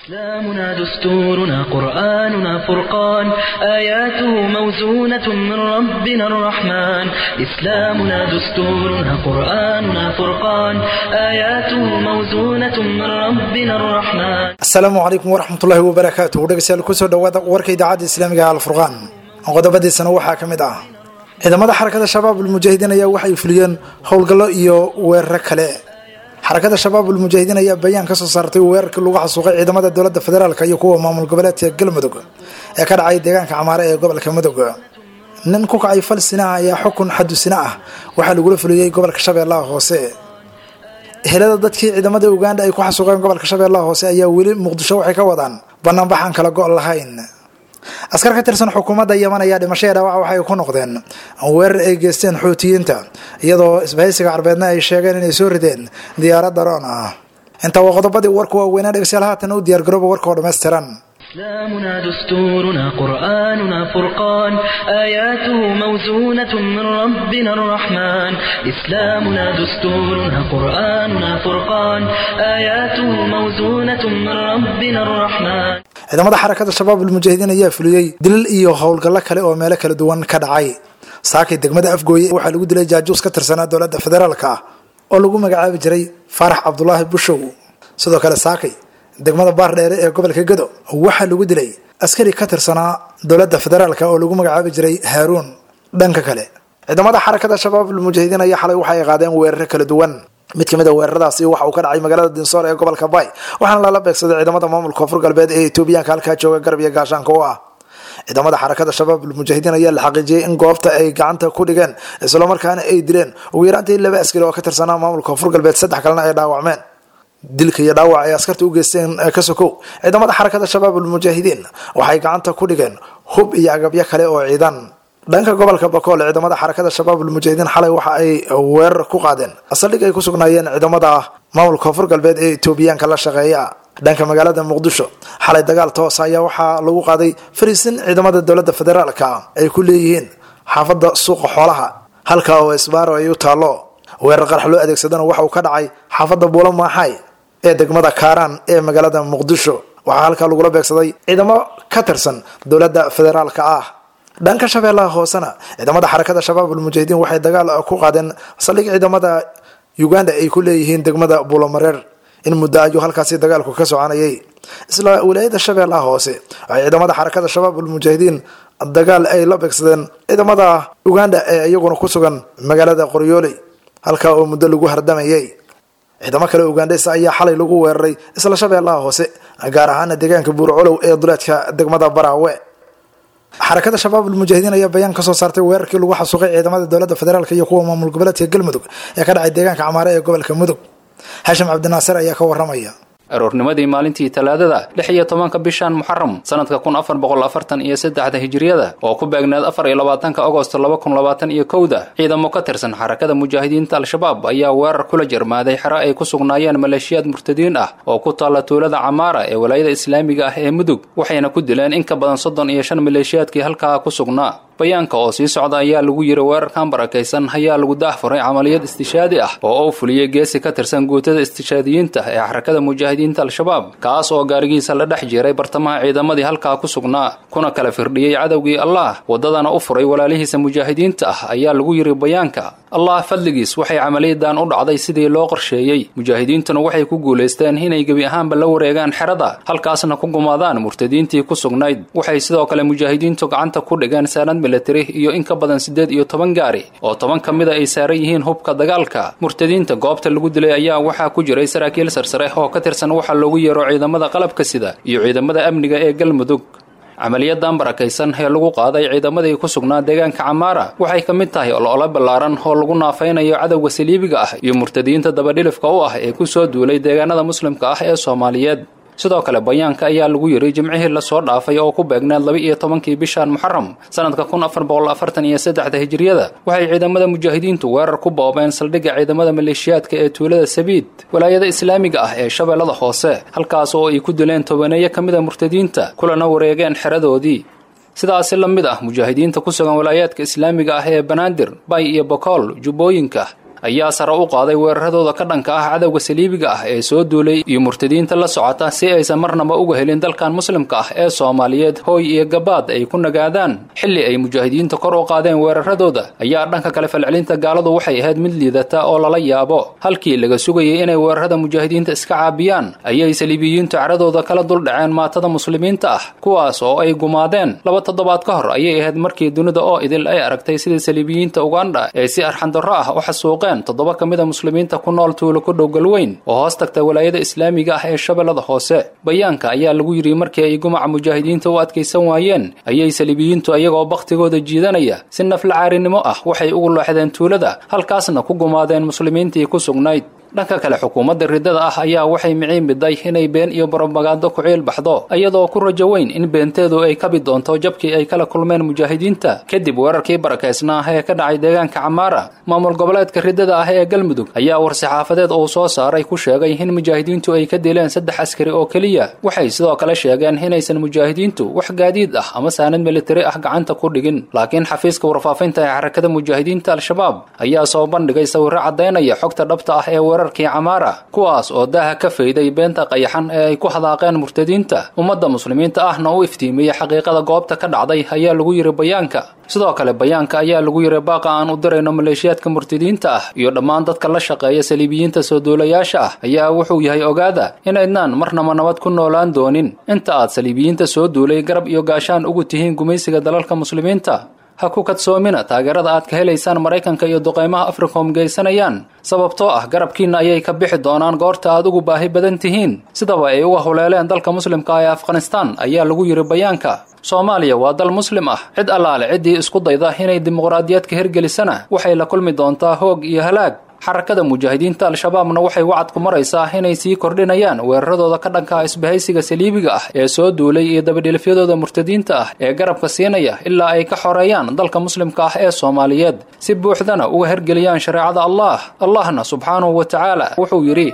إسلامنا دستورنا قرآننا فرقان آياته موزونة من ربنا الرحمن إسلامنا دستورنا قرآننا فرقان آياته موزونة من ربنا الرحمن asalaamu calaykum waraxmatullaahi wabarakaatu dhegeystayaal kusoo dhawaada warka idaacadda islaamiga alfurqaan qodobadiisana waxaa ka mid ah ciidamada xarakada shabaab ulmujaahidiin ayaa waxay fuliyeen howlgallo iyo weeraro kale xarakada shabaab ulmujaahidiin ayaa bayaan kasoo saartay weerarkii lagu xasuuqay ciidamada dowlada federaalk iyo kuwa maamul goboleedka galmudug ee ka dhacay deegaanka camaare ee gobolka mudug nin ku kacay fal sina ah ayaa xukun xadusina ah waxaa lagula fuliyey gobolka shabeellaha hoose helada dadkii ciidamada uganda ay ku xasuuqeen gobolka shabeellaha hoose ayaa weli muqdisho waxay ka wadaan banaanbaxaan kala go' lahayn askar ka tirsan xukuumadda yaman ayaa dhimashaya dhaawaca waxay ku noqdeen weerar ay geysteen xuutiyiinta iyadoo isbahaysiga carbeedna ay sheegeen inay soo rideen diyaarad daroon ah intaa waa qodobadii warku waaweynaa dhegeystayaal haatan u diyaargarooba warka oo dhammaystiran إسلامنا دستورنا قرآننا فرقان آياته موزونة من ربنا الرحمن إسلامنا دستورنا قرآننا فرقان آياته موزونة من ربنا الرحمن ciidamada xarakada shabaab ulmujaahidiin ayaa fuliyey dilal iyo howlgallo kale oo meelo kala duwan ka dhacay saakay degmada afgooye waxaa lagu dilay jaajuus ka tirsanaa dowladda federaalka ah oo lagu magacaabi jiray faarax cabdulaahi bushow sidoo kale saakay degmada baardheere ee gobolka gado waxaa lagu dilay askari ka tirsanaa dowladda federaalka oo lagu magacaabi jiray haaruun dhanka kale ciidamada xarakada shabaab ulmujaahidiin ayaa xalay waxay qaadeen weeraro kala duwan mid kamid a weeraradaasi waxa uu ka dhacay magaalada dinsoor ee gobolka bay waxaana lala beegsaday ciidamada maamulka koonfur galbeed ee etoobiyaanka halkaa jooga garab iyo gaashaanka u ah ciidamada xarakada shabaab ulmujaahidiin ayaa la xaqiijiyey in goobta ay gacanta ku dhigeen islamarkaana ay dileen ugu yaraantii laba askari oo ka tirsanaa maamulka koonfur galbeed saddex kalena ay dhaawacmeen dilka iyo dhaawac ay askarta u geysteen ka sokow ciidamada xarakada shabaab ulmujaahidiin waxay gacanta ku dhigeen hub iyo agabyo kale oo ciidan dhanka gobolka bakool ciidamada xarakada shabaab ulmujaahidiin xalay waxa ay weerar ku qaadeen saldhig ay ku sugnaayeen ciidamada maamulka koonfur galbeed ee etoobiyaanka la shaqeeya dhanka magaalada muqdisho xalay dagaal toos ayaa waxaa lagu qaaday fariisin ciidamada dowlada federaalka ay ku leeyihiin xaafada suuqa xoolaha halka oo isbaaro ay u taalo weerar qarax loo adeegsadana waxa uu ka dhacay xaafada buulo maaxay ee degmada kaaraan ee magaalada muqdisho waxaa halkaa lagula beegsaday ciidamo ka tirsan dowladda federaalka ah dhanka shabeellaha hoosena ciidamada xarakada shabaab ulmujaahidiin waxay dagaal ku qaadeen saldhig ciidamada uganda ay ku leeyihiin degmada buulomareer in muddo ayuu halkaasi dagaalku ka soconayay isla wilaayada shabeellaha hoose waxay ciidamada xarakada shabaab ulmujaahidiin dagaal ay la beegsadeen ciidamada uganda ee iyaguna ku sugan magaalada qoryooley halkaa oo muddo lagu hardamayay ciidamo kale ugandheysa ayaa xalay lagu weeraray isla shabeellaha hoose gaar ahaana deegaanka buurcolow ee duleedka degmada baraawe xarakada shabaab ulmujaahidiin ayaa bayaan kasoo saartay weerarkii lagu xasuuqay ciidamada dowladda federaalk iyo kuwa maamul goboleedka galmudug ee ka dhacay deegaanka camaare ee gobolka mudug xashim cabdinaasir ayaa ka waramaya aroornimadii maalintii talaadada lix iyo tobanka bishan muxaram sanadka kun afar boqol afartan iyo saddexda hijiriyada oo ku beegneed afar iyo labaatanka agosto laba kun labaatan iyo kowda ciidamo ka tirsan xarakada mujaahidiinta al-shabaab ayaa weerar kula jarmaaday xero ay ku sugnaayeen maleeshiyaad murtadiin ah oo ku taalla tuulada camaara ee walaayada islaamiga ah ee mudug waxayna ku dileen in ka badan soddon iyo shan maleeshiyaadkii halkaa ku sugnaa bayaanka oo sii socda ayaa lagu yiri weerarkan barakaysan ayaa lagu daahfuray camaliyad istishaadi ah oo uu fuliyey geesi ka tirsan guutada istishaadiyiinta ee xarakada mujaahidiinta al-shabaab kaas oo gaarigiisa la dhex jiray bartamaha ciidamadii halkaa ku sugnaa kuna kala firdhiyey cadowgii allah waddadana u furay walaalihiisa mujaahidiinta ah ayaa lagu yiri bayaanka allah fadligiis waxay camaliyadan u dhacday sidii loo qorsheeyey mujaahidiintuna waxay ku guulaysteen inay gebi ahaanba la wareegaan xerada halkaasna ku gumaadaan murtadiintii ku sugnayd waxay sidoo kale mujaahidiintu gacanta ku dhigeen saanad militari iyo in ka badan siddeed iyo toban gaari oo toban ka mida ay saaran yihiin hubka dagaalka murtadiinta goobta lagu dilay ayaa waxaa ku jiray saraakiil sarsare oo ka tirsan waxa loogu yeero ciidamada qalabka sida iyo ciidamada amniga ee galmudug camaliyadan barakaysan ee lagu qaaday ciidamadii ku sugnaa deegaanka camaara waxay ka mid tahay olole ballaaran oo lagu naafaynayo cadowga saliibiga ah iyo murtadiinta dabadhilifka u ah ee ku soo duulay deegaanada muslimka ah ee soomaaliyeed sidoo kale bayaanka ayaa lagu yiri jimcihii lasoo dhaafay oo ku beegneed laba iyo tobankii bishan muxaram sanadka kun afar boqol afartan iyo saddexda hijiriyada waxay ciidamada mujaahidiintu weerar ku boobeen saldhigga ciidamada maleeshiyaadka ee tuulada sabiid walaayada islaamiga ah ee shabeellada hoose halkaas oo ay ku dileen tobaneeyo ka mid a murtadiinta kulana wareegeen xeradoodii sidaasi la mid ah mujaahidiinta ku sugan walaayaadka islaamiga ah ee banaadir bay iyo bokool jubbooyinka ayaa sare u qaaday weeraradooda ka dhanka ah cadowga saliibiga ah ee soo duulay iyo murtadiinta la socota si aysan marnaba uga helin dalkan muslimka ah ee soomaaliyeed hooy iyo gabaad ay ku nagaadaan xilli ay mujaahidiinta kor u qaadeen weeraradooda ayaa dhanka kale falcelinta gaaladu waxay ahayd mid liidata oo lala yaabo halkii laga sugayay inay weerarada mujaahidiinta iska caabiyaan ayay saliibiyiintu caradooda kala duldhaceen maatada muslimiinta ah kuwaas oo ay gumaadeen laba toddobaad ka hor ayay ahayd markii dunida oo idil ay aragtay sida saliibiyiinta ugandha ee si arxandarro ah u xasuuqeen toddoba ka mida muslimiinta ku nool tuulo ku dhow galweyn oo hoos tagta walaayada islaamiga ah ee shabeellada hoose bayaanka ayaa lagu yidhi markii ay gumaca mujaahidiinta u adkaysan waayeen ayay saliibiyiintu iyagoo bakhtigooda jiidanaya si nafla caarinimo ah waxay ugu looxdeen tuulada halkaasna ku gumaadeen muslimiintii ku sugnayd dhanka kale xukuumadda riddada ah ayaa waxay miciin biday inay been iyo barobagaando ku ciil baxdo iyadoo ku rajo weyn in beenteedu ay kabi doonto jabkii ay kala kulmeen mujaahidiinta kadib weerarkii barakaysnaa ee ka dhacay deegaanka camaara maamul goboleedka riddada ah ee galmudug ayaa war-saxaafadeed uu soo saaray ku sheegay in mujaahidiintu ay ka dileen saddex askari oo keliya waxay sidoo kale sheegeen inaysan mujaahidiintu wax gaadiid ah ama saanad militari ah gacanta ku dhigin laakiin xafiiska warfaafinta ee xarakada mujaahidiinta al-shabaab ayaa soo bandhigay sawirro caddaynaya xogta dhabta ah ee weerarkii camaara kuwaas oo daaha ka fayday beenta qayaxan ee ay ku hadaaqeen murtadiinta ummadda muslimiinta ahna u iftiimiyey xaqiiqada goobta ka dhacday ayaa lagu yidhi bayaanka sidoo kale bayaanka ayaa lagu yidhi baaqa aan u dirayno maleeshiyaadka murtadiinta ah iyo dhammaan dadka la shaqeeya saliibiyiinta soo duulayaasha ah ayaa wuxuu yahay ogaada inaydnaan marnaba nabad ku noolaan doonin inta aad saliibiyiinta soo duulay garab iyo gaashaan ugu tihiin gumaysiga dalalka muslimiinta ha ku kadsoomina taageerada aad ka helaysaan maraykanka iyo duqaymaha africom geysanayaan sababtoo ah garabkiinna ayay ka bixi doonaan goorta aad ugu baahi badan tihiin sidaba ay uga huleeleen dalka muslimka ee afghanistaan ayaa lagu yidhi bayaanka soomaaliya waa dal muslim ah cid allaale ciddii isku dayda inay dimuqraadiyad ka hirgelisana waxay la kulmi doontaa hoog iyo halaag xarakada mujaahidiinta al-shabaabna waxay wacad ku maraysaa inay sii kordhinayaan weeraradooda ka dhanka isbahaysiga saliibiga ah ee soo duulay iyo dabadhilifyadooda murtadiinta ah ee garabka siinaya ilaa ay ka xoreeyaan dalka muslimka ah ee soomaaliyeed si buuxdana uga hergeliyaan shareecada allah allahna subxaanahu wa tacaala wuxuu yidhi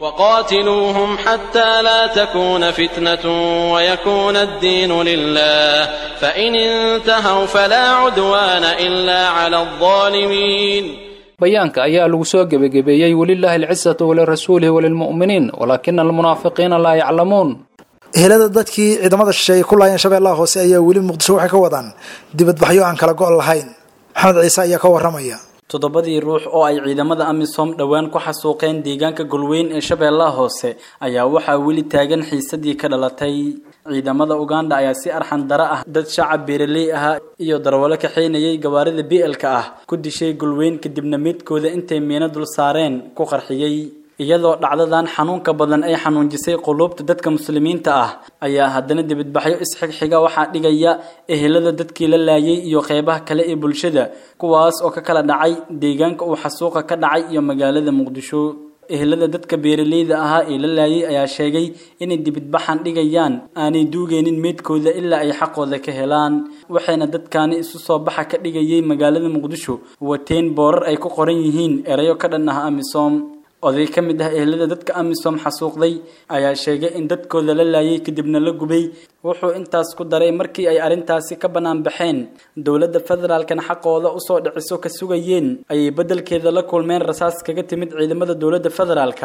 وقاتلوهم حتى لا تكون فتنة ويكون الدين لله فإن انتهوا فلا عدوان إلا على الظالمين bayaanka ayaa lagu soo gebagabeeyey welilaahi alcisatu walirasuulihi walilmu'miniin walaakina almunaafiqiina laa yaclamuun ehelada dadkii ciidamada shisheeye ku laayeen shabeellaha hoose ayaa weli muqdisho waxay ka wadaan dibadbaxyo aan kala go' lahayn maxamed ciise ayaa ka waramaya toddobadii ruux oo ay ciidamada amisom dhowaan ku xasuuqeen deegaanka golweyn ee shabeellaha hoose ayaa waxaa weli taagan xiisadii ka dhalatay ciidamada uganda ayaa si arxan dara ah dad shacab beeraley ahaa iyo darwalo kaxaynayay gawaarida bielka ah ku dishay golweyn kadibna midkooda intay miino dul saareen ku qarxiyey iyadoo dhacdadan xanuunka badan ay xanuunjisay quluubta dadka muslimiinta ah ayaa haddana dibadbaxyo isxigxiga waxaa dhigaya ehelada dadkii la laayay iyo qeybaha kale ee bulshada kuwaas oo ka kala dhacay deegaanka uu xasuuqa ka dhacay iyo magaalada muqdisho ehelada dadka beeraleyda ahaa ee la laayay ayaa sheegay inay dibadbaxan dhigayaan aanay duugeynin meydkooda ilaa ay xaqooda ka helaan waxayna dadkaani isu soo baxa ka dhigayay magaalada muqdisho wateen boorar ay ku qoran yihiin erayo ka dhan ah amisom oday ka mid ah ehelada dadka amisom xasuuqday ayaa sheegay in dadkooda la laayay kadibna la gubay wuxuu intaas ku daray markii ay arrintaasi ka bannaan baxeen dowladda federaalkana xaqooda usoo dhiciso ka sugayeen ayay beddelkeeda la kulmeen rasaas kaga timid ciidamada dowladda federaalka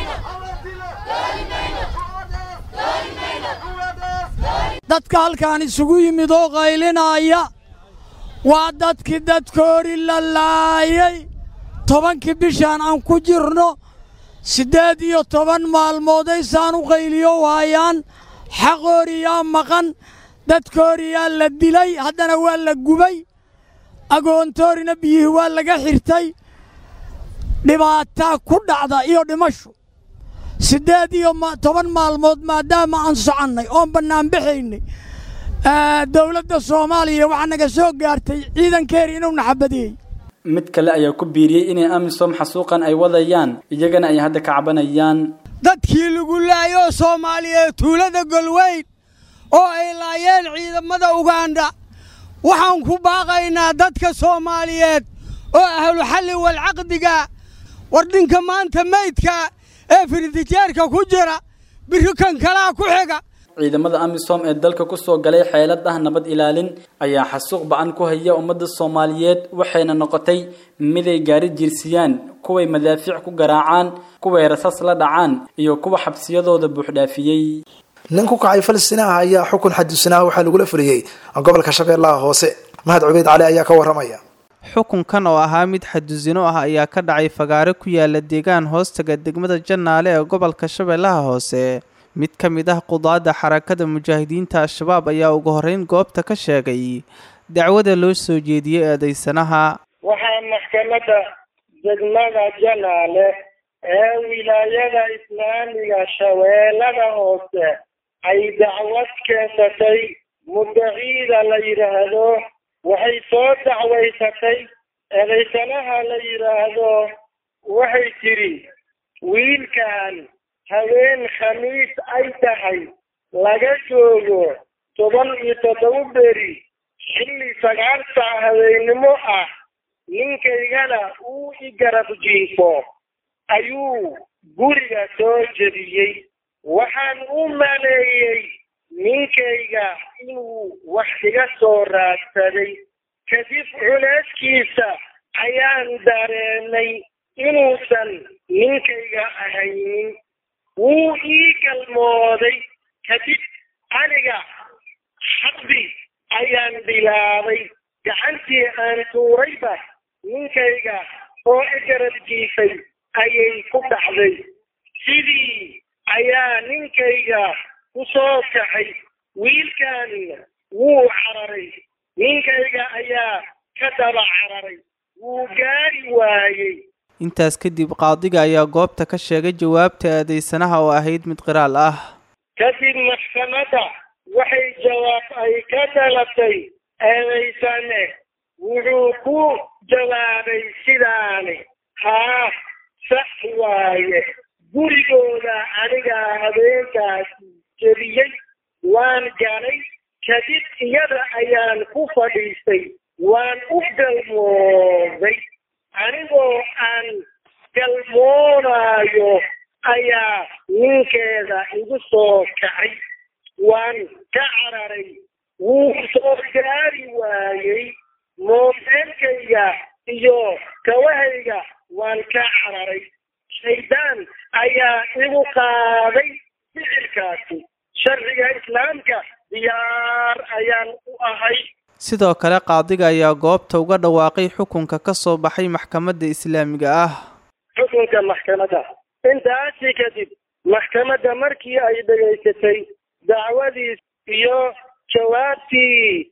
dadka halkaan isugu yimid oo qaylinaya waa dadkii dadkoori la laayay tobankii bishaan aan ku jirno siddeed iyo toban maalmoodaysaan u qayliyo waayaan xaqooriyaa maqan dadkooriyaa la dilay haddana waa la gubay agoontoorina biyihii waa laga xirtay dhibaataa ku dhacda iyo dhimashu siddeed iyo toban maalmood maadaama aan soconnay oon bannaanbaxaynay dowladda soomaaliya waxaa naga soo gaartay ciidankeeri inuu naxabadeeyey mid kale ayaa ku biiriyey inay amisom xasuuqan ay wadayaan iyagana ay hadda ka cabanayaan dadkii lagu laayoo soomaaliyeed tuulada golweyn oo ay laayeen ciidamada uganda waxaan ku baaqaynaa dadka soomaaliyeed oo ahlu xalli walcaqdiga war dhinka maanta meydka ee firitijeerka ku jira biri kan kalaa ku xiga ciidamada amisom ee dalka kusoo galay xeelad ah nabad ilaalin ayaa xasuuq ba-an ku haya ummadda soomaaliyeed waxayna noqotay miday gaari jirsiyaan kuway madaafiic ku garaacaan kuway rasaas la dhacaan iyo kuwa xabsiyadooda buuxdhaafiyey nin ku kacay falistiin ah ayaa xukun xadusinaha waxaa lagula fuliyey gobolka shabeellaha hoose mahad cubeyd cali ayaa ka waramaya xukunkan oo ahaa mid xadusino ah ayaa ka dhacay fagaare ku yaala deegaan hoostaga degmada jannaale ee gobolka shabeellaha hoose mid ka mid ah qudaadda xarakada mujaahidiinta al-shabaab ayaa ugu horreyn goobta ka sheegay dacwada loo soo jeediyey eedaysanaha waxaa maxkamadda degmada janaale ee wilaayada islaamiga shabeellada hoose ay dacwad keensatay muddaciida la yidhaahdo waxay soo dacwaysatay eedaysanaha la yidhaahdo waxay tidhi wiilkan haween khamiis ay tahay laga joogo toban iyo toddoba beri xilli sagaal saac habeennimo ah ninkaygana uu i garab jiifo ayuu guriga soo jebiyey waxaan u maleeyey ninkayga inuu wax iga soo raadsaday kadib culeyskiisa ayaan dareemay inuusan ninkayga ahaynin wuu ii galmooday kadib aniga xabdi ayaan bilaabay gacantii aan tuurayba ninkayga oo i garab jiifay ayay ku dhacday sidii ayaa ninkayga ku soo kacay wiilkan wuu cararay ninkayga ayaa ka daba cararay wuu gaari waayey intaas kadib qaadiga ayaa goobta ka sheegay jawaabta eedaysanaha oo ahayd mid qiraal ah kadib maxkamadda waxay jawaab ay ka dhalatay eedaysane wuxuu ku jawaabay sidaani haa sax waaye gurigooda anigaa habeenkaas jebiyey waan galay kadib iyada ayaan ku fadhiistay waan u galmooday anigoo aan galmoonaayo ayaa ninkeeda igu soo kacay waan ka cararay wuu soo gaari waayey moobeelkayga iyo kawahayga waan ka cararay shaydaan ayaa igu qaaday ficilkaasi sharciga islaamka diyaar ayaan u ahay sidoo kale qaadiga ayaa goobta uga dhawaaqay xukunka ka soo baxay maxkamadda islaamiga ah xukunka maxkamadda intaasi kadib maxkamadda markii ay dhegaysatay dacwadiis iyo jawaabtii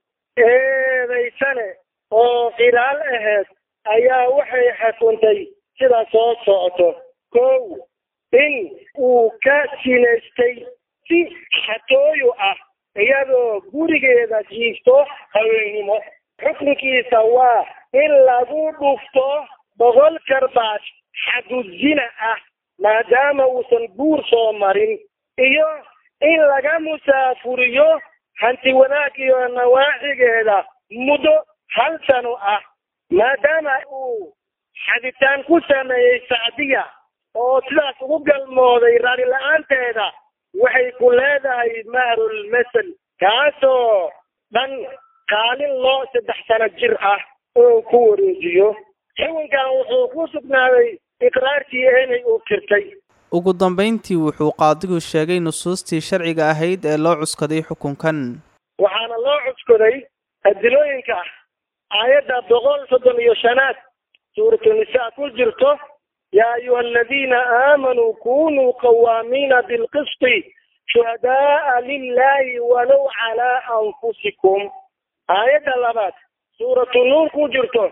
eedaysane oo qiraal ahayd ayaa waxay xukuntay sida soo socoto kow in uu ka sinaystay si xatooyo ah iyadoo gurigeeda jiifto haweennimo xukunkiisa waa in lagu dhufto boqol karbaash xaduzina ah maadaama uusan guur soo marin iyo in laga musaafuriyo hanti wanaag iyo nawaaxigeeda muddo hal sano ah maadaama uu xaditaan ku sameeyey sacdiya oo sidaas ugu galmooday raali la-aanteeda waxay ku leedahay mahrul masel kaasoo dhan kaalin loo saddex sano jir ah oo ku wareejiyo xukunkan wuxuu ku sugnaaday iqraartii eenay uu kirtay ugu dambayntii wuxuu qaadigu sheegay nusuustii sharciga ahayd ee loo cuskaday xukunkan waxaana loo cuskoday adilooyinka aayadda boqol soddon iyo shanaad suuratunisaa ku jirto yaa ayuha aladiina aamanuu kunuu qawaamiina bilqisti shuhadaaa lilahi walow calaa anfusikum aayadda labaad suuratu nuur ku jirto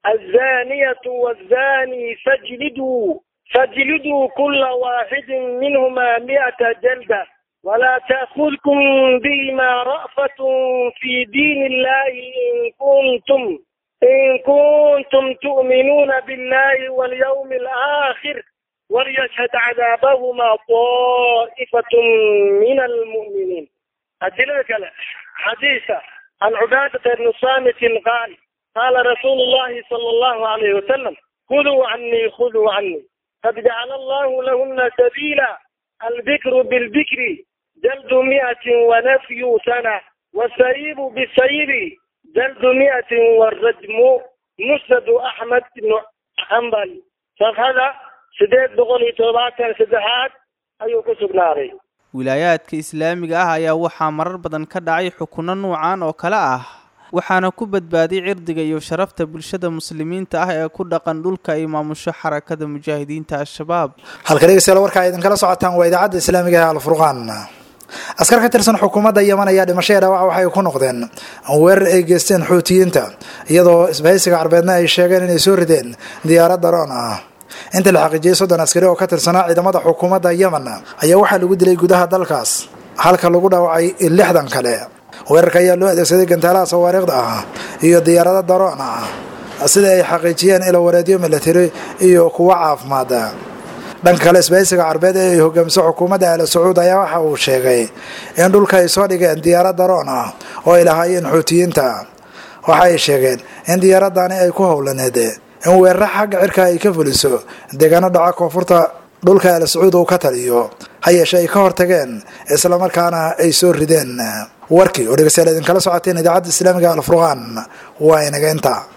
azaniyatu wazani fajliduu fajliduu kula waaxidin minhuma mi'ata jalda ولا تأخذكم بهما رأفة في دين الله إن كنتم إن كنتم تؤمنون بالله واليوم الآخر وليشهد عذابهما طائفة من المؤمنين أدلك حديثة عن عبادة بن صامت قال قال رسول الله صلى الله عليه وسلم خذوا عني خذوا عني قد جعل الله لهن سبيلا البكر بالبكر jaldu mi'atin wanafyu sana wasayibu bisayibi jaldu mi'atin warajmu musnadu axmed ibnu xambal safhada sideed boqol iyo todobaatan saddexaad ayuu ku sugnaaday wilaayaadka islaamiga ah ayaa waxaa marar badan ka dhacay xukunno nuucan oo kale ah waxaana ku badbaaday cirdiga iyo sharafta bulshada muslimiinta ah ee ku dhaqan dhulka ay maamusho xarakada mujaahidiinta al-shabaab halka dhegeystayaal warka ay idinkala socotaan waa idaacadda islaamiga ee alfurqaan askar ka tirsan xukuumadda yeman ayaa dhimasho ee dhaawac waxay ku noqdeen weerar ay geysteen xuutiyiinta iyadoo isbahaysiga carbeedna ay sheegeen inay soo rideen diyaarad daroon ah inta la xaqiijiyey soddon askari oo ka tirsanaa ciidamada xukuumadda yemen ayaa waxaa lagu dilay gudaha dalkaas halka lagu dhaawacay lixdan kale weerarka ayaa loo adeegsaday gantaalaha sawaariikhda ah iyo diyaarado daroon ah sida ay xaqiijiyeen ilo wareedyo milatari iyo kuwa caafimaada dhanka kale isbahaysiga carbeed ee ay hogaamiso xukuumadda aala sacuud ayaa waxa uu sheegay in dhulka ay soo dhigeen diyaarad daroon ah oo ay lahaayeen xuutiyiinta waxa ay sheegeen in diyaaradani ay ku howlaneed in weeraro xagga cirka ay ka fuliso deegaano dhaca koonfurta dhulka aala sacuud uu ka taliyo ha yeeshe ay ka hortageen islamarkaana ay soo rideen warkii oo dhegeystayaal idinkala socoteen idaacadda islaamiga alfurqaan waa inaga inta